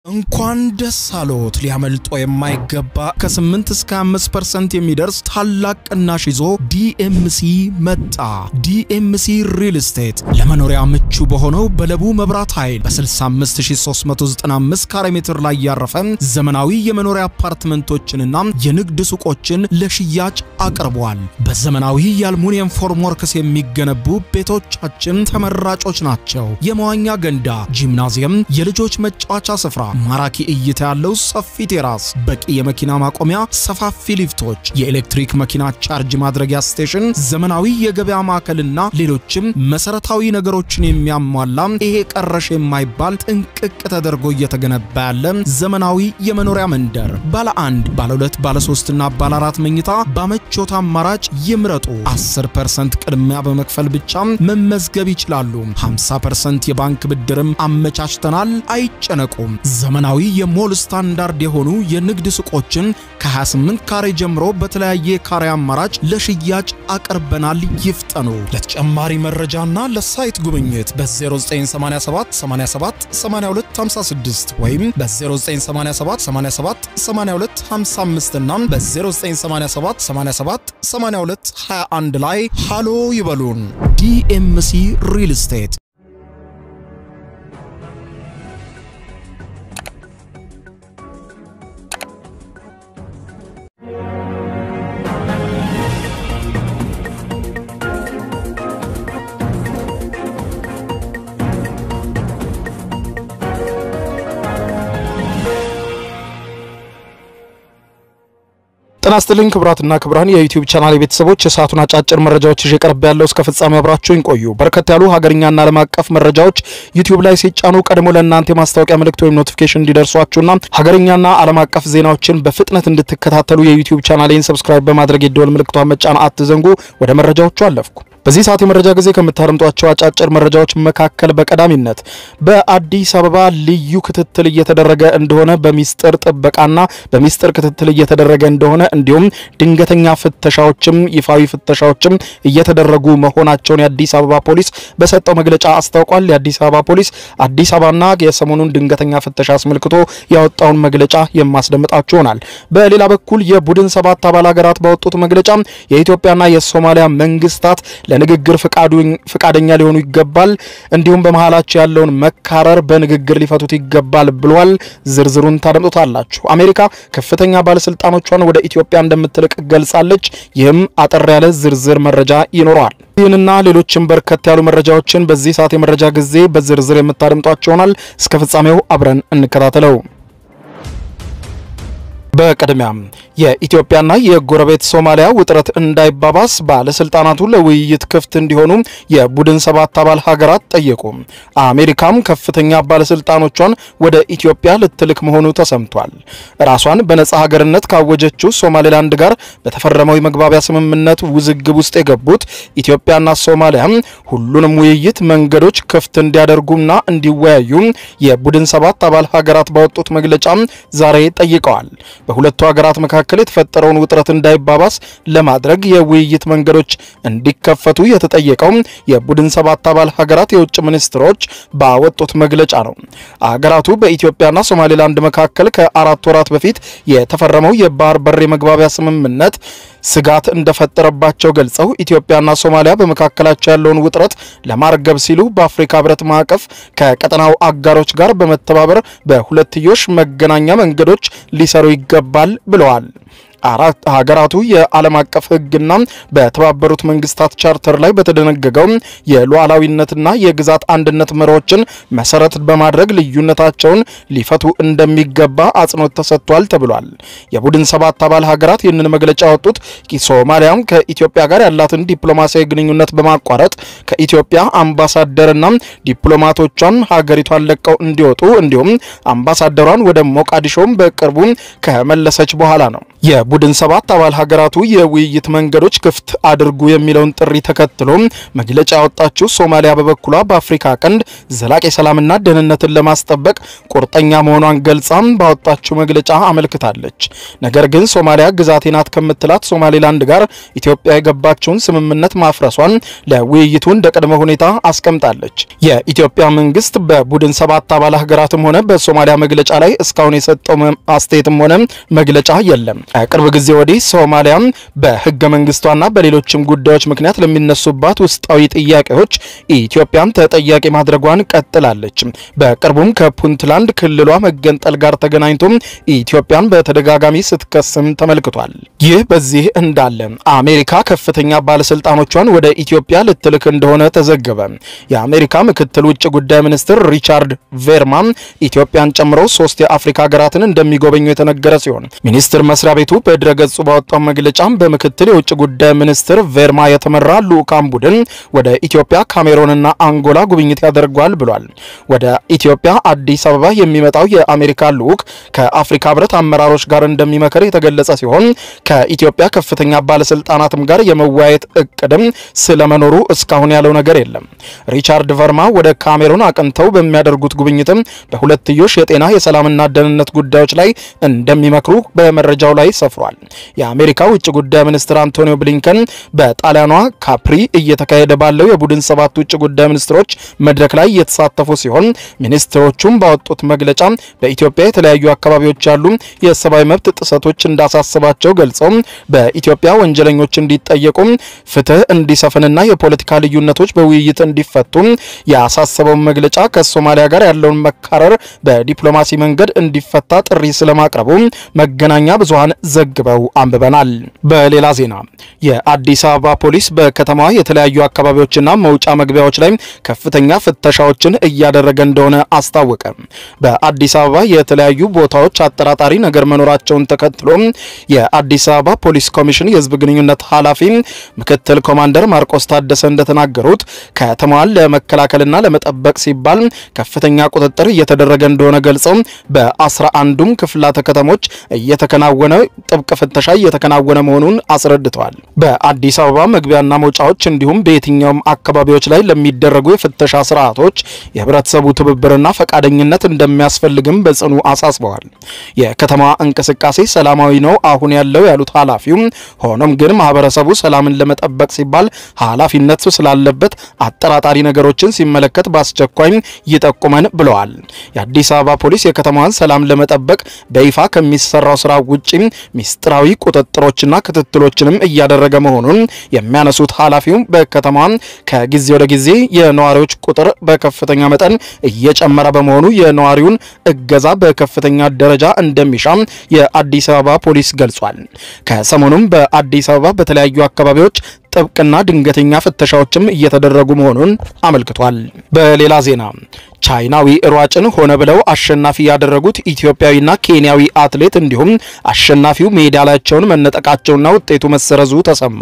እንኳን ደስ አሎት! ሊያመልጦ የማይገባ ከ8 እስከ 5% የሚደርስ ታላቅ ቅናሽ ይዞ ዲኤምሲ መጣ። ዲኤምሲ ሪል ስቴት ለመኖሪያ ምቹ በሆነው በለቡ መብራት ኃይል በ65395 ካሬ ሜትር ላይ ያረፈ ዘመናዊ የመኖሪያ አፓርትመንቶችንና የንግድ ሱቆችን ለሽያጭ አቅርቧል። በዘመናዊ የአልሙኒየም ፎርምወርክስ የሚገነቡ ቤቶቻችን ተመራጮች ናቸው። የመዋኛ ገንዳ፣ ጂምናዚየም፣ የልጆች መጫወቻ ስፍራ ማራኪ እይታ ያለው ሰፊ ቴራስ፣ በቂ የመኪና ማቆሚያ፣ ሰፋፊ ሊፍቶች፣ የኤሌክትሪክ መኪና ቻርጅ ማድረጊያ ስቴሽን፣ ዘመናዊ የገበያ ማዕከልና ሌሎችም መሰረታዊ ነገሮችን የሚያሟላ ይሄ ቀረሽ የማይባል ጥንቅቅ ተደርጎ እየተገነባ ያለ ዘመናዊ የመኖሪያ መንደር ባለ አንድ፣ ባለ ሁለት፣ ባለ ሶስትና ባለ አራት መኝታ በምቾት አማራጭ ይምረጡ። 10% ቅድሚያ በመክፈል ብቻ መመዝገብ ይችላሉ። 50% የባንክ ብድርም አመቻችተናል። አይጨነቁም። ዘመናዊ የሞል ስታንዳርድ የሆኑ የንግድ ሱቆችን ከ28 ካሬ ጀምሮ በተለያየ ካሬ አማራጭ ለሽያጭ አቅርበናል። ይፍጠኑ። ለተጨማሪ መረጃና ለሳይት ጉብኝት በ0987 87 8256 ወይም በ0987 87 82 55 እና በ0987 87 82 21 ላይ ሃሎ ይበሉን። ዲኤምሲ ሪል ስቴት ጤና ይስጥልኝ ክቡራትና ክቡራን የዩቲዩብ ቻናል ቤተሰቦች የሰዓቱን አጫጭር መረጃዎች ይዤ ቀርብ ያለው እስከ ፍጻሜ አብራችሁኝ ቆዩ። በርከት ያሉ ሀገርኛና ዓለም አቀፍ መረጃዎች ዩቲዩብ ላይ ሲጫኑ ቀድሞ ለእናንተ የማስታወቂያ ምልክት ወይም ኖቲፊኬሽን እንዲደርሷችሁና ሀገርኛና ዓለም አቀፍ ዜናዎችን በፍጥነት እንድትከታተሉ የዩቲዩብ ቻናሌን ሰብስክራይብ በማድረግ የደወል ምልክቷን መጫን አትዘንጉ። ወደ መረጃዎቹ አለፍኩ። በዚህ ሰዓት የመረጃ ጊዜ ከምታደምጧቸው አጫጭር መረጃዎች መካከል በቀዳሚነት በአዲስ አበባ ልዩ ክትትል እየተደረገ እንደሆነ በሚስጥር ጥበቃና በሚስጥር ክትትል እየተደረገ እንደሆነ እንዲሁም ድንገተኛ ፍተሻዎችም ይፋዊ ፍተሻዎችም እየተደረጉ መሆናቸውን የአዲስ አበባ ፖሊስ በሰጠው መግለጫ አስታውቋል። የአዲስ አበባ ፖሊስ አዲስ አበባና የሰሞኑን ድንገተኛ ፍተሻ አስመልክቶ ያወጣውን መግለጫ የማስደምጣችሁ ይሆናል። በሌላ በኩል የቡድን ሰባት አባል ሀገራት ባወጡት መግለጫ የኢትዮጵያና የሶማሊያ መንግስታት ለንግግር ፍቃደኛ ሊሆኑ ይገባል፣ እንዲሁም በመሃላቸው ያለውን መካረር በንግግር ሊፈቱት ይገባል ብሏል። ዝርዝሩን ታደምጡታላችሁ። አሜሪካ ከፍተኛ ባለስልጣኖቿን ወደ ኢትዮጵያ እንደምትልቅ ገልጻለች። ይህም አጠር ያለ ዝርዝር መረጃ ይኖረዋል። ይህንና ሌሎችም በርከት ያሉ መረጃዎችን በዚህ ሰዓት የመረጃ ጊዜ በዝርዝር የምታደምጧቸው ይሆናል። እስከ ፍጻሜው አብረን እንከታተለው። በቅድሚያም የኢትዮጵያና የጎረቤት ሶማሊያ ውጥረት እንዳይባባስ ባለስልጣናቱ ለውይይት ክፍት እንዲሆኑ የቡድን ሰባት አባል ሀገራት ጠየቁ። አሜሪካም ከፍተኛ ባለስልጣኖቿን ወደ ኢትዮጵያ ልትልክ መሆኑ ተሰምቷል። ራሷን በነጻ ሀገርነት ካወጀችው ሶማሌላንድ ጋር በተፈረመው የመግባቢያ ስምምነት ውዝግብ ውስጥ የገቡት ኢትዮጵያና ሶማሊያ ሁሉንም ውይይት መንገዶች ክፍት እንዲያደርጉና እንዲወያዩ የቡድን ሰባት አባል ሀገራት ባወጡት መግለጫ ዛሬ ጠይቀዋል። በሁለቱ ሀገራት መካከል የተፈጠረውን ውጥረት እንዳይባባስ ለማድረግ የውይይት መንገዶች እንዲከፈቱ የተጠየቀው የቡድን ሰባት አባል ሀገራት የውጭ ሚኒስትሮች ባወጡት መግለጫ ነው። ሀገራቱ በኢትዮጵያና ሶማሌላንድ መካከል ከአራት ወራት በፊት የተፈረመው የባህር በር የመግባቢያ ስምምነት ስጋት እንደፈጠረባቸው ገልጸው ኢትዮጵያና ሶማሊያ በመካከላቸው ያለውን ውጥረት ለማርገብ ሲሉ በአፍሪካ ሕብረት ማዕቀፍ ከቀጠናው አጋሮች ጋር በመተባበር በሁለትዮሽ መገናኛ መንገዶች ሊሰሩ ይገባል ብለዋል። አራት ሀገራቱ የዓለም አቀፍ ሕግና በተባበሩት መንግስታት ቻርተር ላይ በተደነገገው የሉዓላዊነትና የግዛት አንድነት መርሆችን መሰረት በማድረግ ልዩነታቸውን ሊፈቱ እንደሚገባ አጽንኦት ተሰጥቷል ተብሏል። የቡድን ሰባት አባል ሀገራት ይህንን መግለጫ ያወጡት ሶማሊያም ከኢትዮጵያ ጋር ያላትን ዲፕሎማሲያዊ ግንኙነት በማቋረጥ ከኢትዮጵያ አምባሳደርና ዲፕሎማቶቿን ሀገሪቷን ለቀው እንዲወጡ እንዲሁም አምባሳደሯን ወደ ሞቃዲሾም በቅርቡ ከመለሰች በኋላ ነው። የቡድን ሰባት አባል ሀገራቱ የውይይት መንገዶች ክፍት አድርጉ የሚለውን ጥሪ ተከትሎ መግለጫ ያወጣችው ሶማሊያ በበኩሏ በአፍሪካ ቀንድ ዘላቂ ሰላምና ደህንነትን ለማስጠበቅ ቁርጠኛ መሆኗን ገልጻም ባወጣችው መግለጫ አመልክታለች። ነገር ግን ሶማሊያ ግዛቴ ናት ከምትላት ሶማሌላንድ ጋር ኢትዮጵያ የገባችውን ስምምነት ማፍረሷን ለውይይቱ እንደ ቅድመ ሁኔታ አስቀምጣለች። የኢትዮጵያ መንግስት በቡድን ሰባት አባል ሀገራትም ሆነ በሶማሊያ መግለጫ ላይ እስካሁን የሰጠው አስተያየትም ሆነ መግለጫ የለም። ከቅርብ ጊዜ ወዲህ ሶማሊያ በህገ መንግስቷና በሌሎችም ጉዳዮች ምክንያት ለሚነሱባት ውስጣዊ ጥያቄዎች ኢትዮጵያን ተጠያቂ ማድረጓን ቀጥላለች። በቅርቡም ከፑንትላንድ ክልሏ መገንጠል ጋር ተገናኝቶ ኢትዮጵያን በተደጋጋሚ ስትከስም ተመልክቷል። ይህ በዚህ እንዳለ አሜሪካ ከፍተኛ ባለስልጣኖቿን ወደ ኢትዮጵያ ልትልክ እንደሆነ ተዘገበ። የአሜሪካ ምክትል ውጭ ጉዳይ ሚኒስትር ሪቻርድ ቬርማን ኢትዮጵያን ጨምሮ ሶስት የአፍሪካ ሀገራትን እንደሚጎበኙ የተነገረ ሲሆን ሚኒስቴር መስሪያ ቤቱ በድረገጹ ባወጣው መግለጫ በምክትል የውጭ ጉዳይ ሚኒስትር ቬርማ የተመራ ልዑካን ቡድን ወደ ኢትዮጵያ፣ ካሜሮንና አንጎላ ጉብኝት ያደርጓል ብሏል። ወደ ኢትዮጵያ አዲስ አበባ የሚመጣው የአሜሪካ ልዑክ ከአፍሪካ ህብረት አመራሮች ጋር እንደሚመክር የተገለጸ ሲሆን ከኢትዮጵያ ከፍተኛ ባለስልጣናትም ጋር የመወያየት እቅድም ስለመኖሩ እስካሁን ያለው ነገር የለም። ሪቻርድ ቨርማ ወደ ካሜሩን አቅንተው በሚያደርጉት ጉብኝትም በሁለትዮሽ የጤና የሰላምና ደህንነት ጉዳዮች ላይ እንደሚመክሩ በመረጃው ላይ ሰፍሯል። የአሜሪካ ውጭ ጉዳይ ሚኒስትር አንቶኒዮ ብሊንከን በጣሊያኗ ካፕሪ እየተካሄደ ባለው የቡድን ሰባት ውጭ ጉዳይ ሚኒስትሮች መድረክ ላይ የተሳተፉ ሲሆን ሚኒስትሮቹም ባወጡት መግለጫ በኢትዮጵያ የተለያዩ አካባቢዎች ያሉ የሰብአዊ መብት ጥሰቶች እንዳሳስባቸው ገልጸው በኢትዮጵያ ወንጀለኞች እንዲጠየቁ፣ ፍትህ እንዲሰፍንና የፖለቲካ ልዩነቶች በውይይት እንዲፈቱ ያሳሰበውን መግለጫ ከሶማሊያ ጋር ያለውን መካረር በዲፕሎማሲ መንገድ እንዲፈታ ጥሪ ስለማቅረቡ መገናኛ ብዙሃን ዘግበው አንብበናል። በሌላ ዜና የአዲስ አበባ ፖሊስ በከተማዋ የተለያዩ አካባቢዎችና መውጫ መግቢያዎች ላይ ከፍተኛ ፍተሻዎችን እያደረገ እንደሆነ አስታወቀ። በአዲስ አበባ የተለያዩ ቦታዎች አጠራጣሪ ነገር መኖራቸውን ተከትሎ የአዲስ አበባ ፖሊስ ኮሚሽን የሕዝብ ግንኙነት ኃላፊ ምክትል ኮማንደር ማርቆስ ታደሰ እንደተናገሩት ከተማዋን ለመከላከልና ለመጠበቅ ሲባል ከፍተኛ ቁጥጥር እየተደረገ እንደሆነ ገልጸው በአስራ አንዱም ክፍላተ ከተሞች እየተከናወነ ጥብቅ ፍተሻ እየተከናወነ መሆኑን አስረድተዋል። በአዲስ አበባ መግቢያና መውጫዎች እንዲሁም በየትኛውም አካባቢዎች ላይ ለሚደረጉ የፍተሻ ስርዓቶች የህብረተሰቡ ትብብርና ፈቃደኝነት እንደሚያስፈልግም በጽኑ አሳስበዋል። የከተማዋ እንቅስቃሴ ሰላማዊ ነው አሁን ያለው ያሉት ኃላፊው፣ ሆኖም ግን ማህበረሰቡ ሰላምን ለመጠበቅ ሲባል ኃላፊነት ስላለበት አጠራጣሪ ነገሮችን ሲመለከት በአስቸኳይ ይጠቁመን ብለዋል። የአዲስ አበባ ፖሊስ የከተማዋን ሰላም ለመጠበቅ በይፋ ከሚሰራው ስራ ውጪ ሚስጥራዊ ቁጥጥሮችና ክትትሎችንም እያደረገ መሆኑን የሚያነሱት ኃላፊው በከተማዋ ከጊዜ ወደ ጊዜ የነዋሪዎች ቁጥር በከፍተኛ መጠን እየጨመረ በመሆኑ የነዋሪውን እገዛ በከፍተኛ ደረጃ እንደሚሻ የአዲስ አበባ ፖሊስ ገልጿል። ከሰሞኑም በአዲስ አበባ በተለያዩ አካባቢዎች ጥብቅና ድንገተኛ ፍተሻዎችም እየተደረጉ መሆኑን አመልክቷል። በሌላ ዜና ቻይናዊ ሯጭን ሆነ ብለው አሸናፊ ያደረጉት ኢትዮጵያዊና ኬንያዊ አትሌት እንዲሁም አሸናፊው ሜዳሊያቸውን መነጠቃቸውና ውጤቱ መሰረዙ ተሰማ።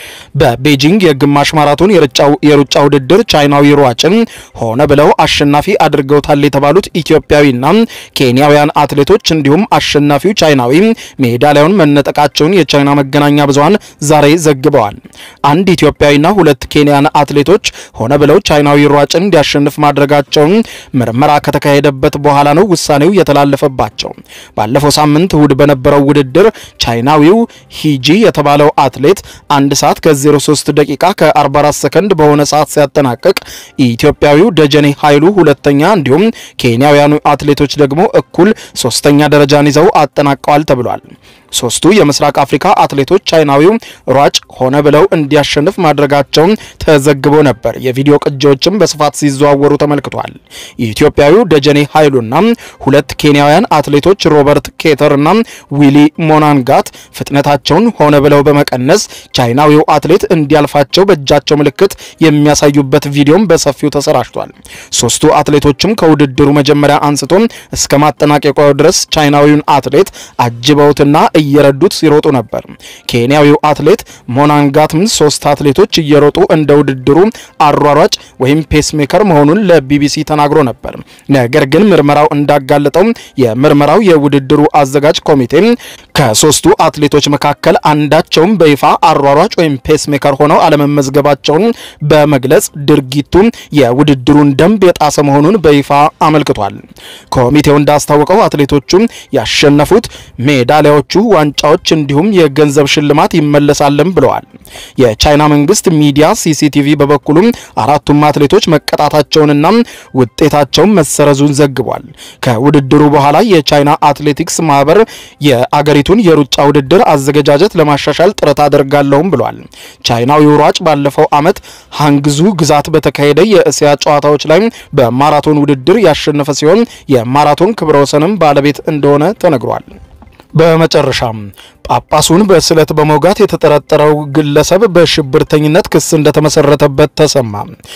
በቤጂንግ የግማሽ ማራቶን የሩጫ ውድድር ቻይናዊ ሯጭን ሆነ ብለው አሸናፊ አድርገውታል የተባሉት ኢትዮጵያዊና ኬንያውያን አትሌቶች እንዲሁም አሸናፊው ቻይናዊ ሜዳሊያውን መነጠቃቸውን የቻይና መገናኛ ብዙሃን ዛሬ ዘግበዋል። አንድ ኢትዮጵያዊና ሁለት ኬንያን አትሌቶች ሆነ ብለው ቻይናዊ ሯጭን እንዲያሸንፍ ማድረጋቸውን ምርመራ ከተካሄደበት በኋላ ነው ውሳኔው የተላለፈባቸው። ባለፈው ሳምንት እሁድ በነበረው ውድድር ቻይናዊው ሂጂ የተባለው አትሌት አንድ ሰዓት ከ03 ደቂቃ ከ44 ሰከንድ በሆነ ሰዓት ሲያጠናቅቅ ኢትዮጵያዊው ደጀኔ ኃይሉ ሁለተኛ፣ እንዲሁም ኬንያውያኑ አትሌቶች ደግሞ እኩል ሶስተኛ ደረጃን ይዘው አጠናቀዋል ተብሏል። ሶስቱ የምስራቅ አፍሪካ አትሌቶች ቻይናዊው ሯጭ ሆነ ብለው እንዲያሸንፍ ማድረጋቸውን ተዘግቦ ነበር። የቪዲዮ ቅጂዎችም በስፋት ሲዘዋወሩ ተመልክቷል። የኢትዮጵያዊው ደጀኔ ኃይሉና ሁለት ኬንያውያን አትሌቶች ሮበርት ኬተር እና ዊሊ ሞናንጋት ፍጥነታቸውን ሆነ ብለው በመቀነስ ቻይናዊው አትሌት እንዲያልፋቸው በእጃቸው ምልክት የሚያሳዩበት ቪዲዮም በሰፊው ተሰራጭቷል። ሶስቱ አትሌቶችም ከውድድሩ መጀመሪያ አንስቶ እስከ ማጠናቀቂያው ድረስ ቻይናዊውን አትሌት አጅበውትና እየረዱት ሲሮጡ ነበር። ኬንያዊው አትሌት ሞናንጋትም ሶስት አትሌቶች እየሮጡ እንደ ውድድሩ አሯሯጭ ወይም ፔስሜከር መሆኑን ለቢቢሲ ተናግሮ ነበር። ነገር ግን ምርመራው እንዳጋለጠው የምርመራው የውድድሩ አዘጋጅ ኮሚቴ ከሶስቱ አትሌቶች መካከል አንዳቸውም በይፋ አሯሯጭ ወይም ፔስሜከር ሆነው አለመመዝገባቸውን በመግለጽ ድርጊቱ የውድድሩን ደንብ የጣሰ መሆኑን በይፋ አመልክቷል። ኮሚቴው እንዳስታወቀው አትሌቶቹ ያሸነፉት ሜዳሊያዎቹ፣ ዋንጫዎች እንዲሁም የገንዘብ ሽልማት ይመለሳልም ብለዋል። የቻይና መንግስት ሚዲያ ሲሲቲቪ በበኩሉም አራቱም አትሌቶች መቀጣታቸውንና ውጤታቸውን መሰረዙን ዘግቧል። ከውድድሩ በኋላ የቻይና አትሌቲክስ ማህበር የአገሪቱን የሩጫ ውድድር አዘገጃጀት ለማሻሻል ጥረት አደርጋለሁም ብሏል። ቻይናዊው ሯጭ ባለፈው ዓመት ሃንግዙ ግዛት በተካሄደ የእስያ ጨዋታዎች ላይ በማራቶን ውድድር ያሸነፈ ሲሆን የማራቶን ክብረ ወሰንም ባለቤት እንደሆነ ተነግሯል። በመጨረሻም ጳጳሱን በስለት በመውጋት የተጠረጠረው ግለሰብ በሽብርተኝነት ክስ እንደተመሰረተበት ተሰማ።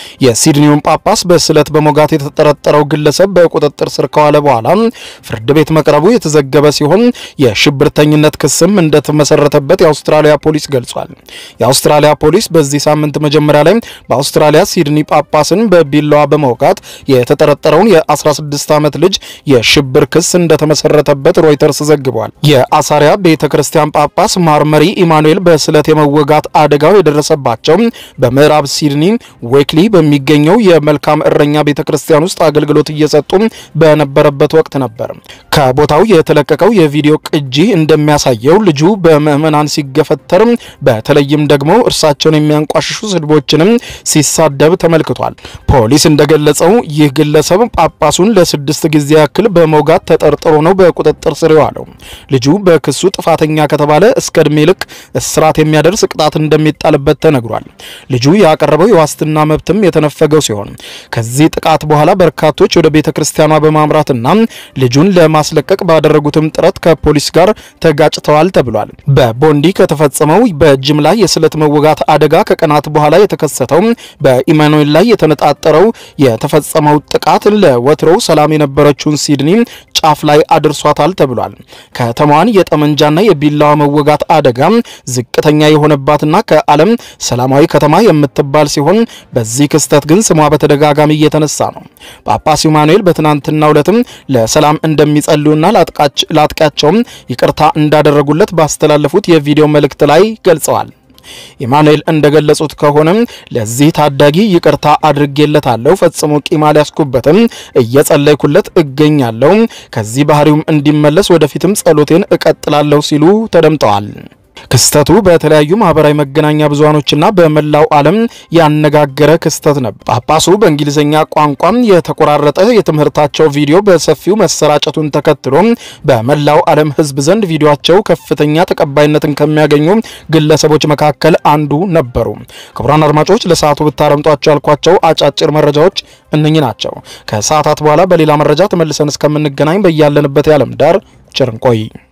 የሲድኒውን ጳጳስ በስለት በመውጋት የተጠረጠረው ግለሰብ በቁጥጥር ስር ከዋለ በኋላ ፍርድ ቤት መቅረቡ የተዘገበ ሲሆን የሽብርተኝነት ክስም እንደተመሰረተበት የአውስትራሊያ ፖሊስ ገልጿል። የአውስትራሊያ ፖሊስ በዚህ ሳምንት መጀመሪያ ላይ በአውስትራሊያ ሲድኒ ጳጳስን በቢላዋ በመውጋት የተጠረጠረውን የ16 ዓመት ልጅ የሽብር ክስ እንደተመሰረተበት ሮይተርስ ዘግቧል። የአሳሪያ ቤተ ክርስቲያን ጳጳስ ማርመሪ ኢማኑኤል በስለት የመወጋት አደጋው የደረሰባቸው በምዕራብ ሲድኒ ዌክሊ በሚገኘው የመልካም እረኛ ቤተ ክርስቲያን ውስጥ አገልግሎት እየሰጡ በነበረበት ወቅት ነበር። ከቦታው የተለቀቀው የቪዲዮ ቅጂ እንደሚያሳየው ልጁ በምዕመናን ሲገፈተር፣ በተለይም ደግሞ እርሳቸውን የሚያንቋሽሹ ስድቦችንም ሲሳደብ ተመልክቷል። ፖሊስ እንደገለጸው ይህ ግለሰብ ጳጳሱን ለስድስት ጊዜ ያክል በመውጋት ተጠርጥሮ ነው በቁጥጥር ስር የዋለው። ልጁ በክሱ ጥፋተኛ ከተባለ እስከ ዕድሜ ልክ እስራት የሚያደርስ ቅጣት እንደሚጣልበት ተነግሯል። ልጁ ያቀረበው የዋስትና መብትም የተነፈገው ሲሆን ከዚህ ጥቃት በኋላ በርካቶች ወደ ቤተ ክርስቲያኗ በማምራትና ልጁን ለማስለቀቅ ባደረጉትም ጥረት ከፖሊስ ጋር ተጋጭተዋል ተብሏል። በቦንዲ ከተፈጸመው በጅምላ የስለት መወጋት አደጋ ከቀናት በኋላ የተከሰተው በኢማኑኤል ላይ የተነጣጠረው የተፈጸመው ጥቃት ለወትሮው ሰላም የነበረችውን ሲድኒ ጫፍ ላይ አድርሷታል ተብሏል። ከተማዋን የጠመንጃና የቢላዋ መወጋት አደጋ ዝቅተኛ የሆነባትና ከዓለም ሰላማዊ ከተማ የምትባል ሲሆን በዚህ ክስተት ግን ስሟ በተደጋጋሚ እየተነሳ ነው። ጳጳስ ኢማኑኤል በትናንትናው ዕለትም ለሰላም እንደሚጸልዩና ለአጥቂያቸውም ይቅርታ እንዳደረጉለት ባስተላለፉት የቪዲዮ መልእክት ላይ ገልጸዋል። ኢማኑኤል እንደገለጹት ከሆነም ለዚህ ታዳጊ ይቅርታ አድርጌለታለሁ፣ ፈጽሞ ቂም አልያዝኩበትም፣ እየጸለይኩለት እገኛለሁ። ከዚህ ባህሪውም እንዲመለስ ወደፊትም ጸሎቴን እቀጥላለሁ ሲሉ ተደምጠዋል። ክስተቱ በተለያዩ ማህበራዊ መገናኛ ብዙሃኖችና በመላው ዓለም ያነጋገረ ክስተት ነበር። ጳጳሱ በእንግሊዝኛ ቋንቋም የተቆራረጠ የትምህርታቸው ቪዲዮ በሰፊው መሰራጨቱን ተከትሎ በመላው ዓለም ሕዝብ ዘንድ ቪዲዮቸው ከፍተኛ ተቀባይነትን ከሚያገኙ ግለሰቦች መካከል አንዱ ነበሩ። ክቡራን አድማጮች ለሰዓቱ ብታረምጧቸው ያልኳቸው አጫጭር መረጃዎች እነኚህ ናቸው። ከሰዓታት በኋላ በሌላ መረጃ ተመልሰን እስከምንገናኝ በያለንበት የዓለም ዳር ቸር እንቆይ።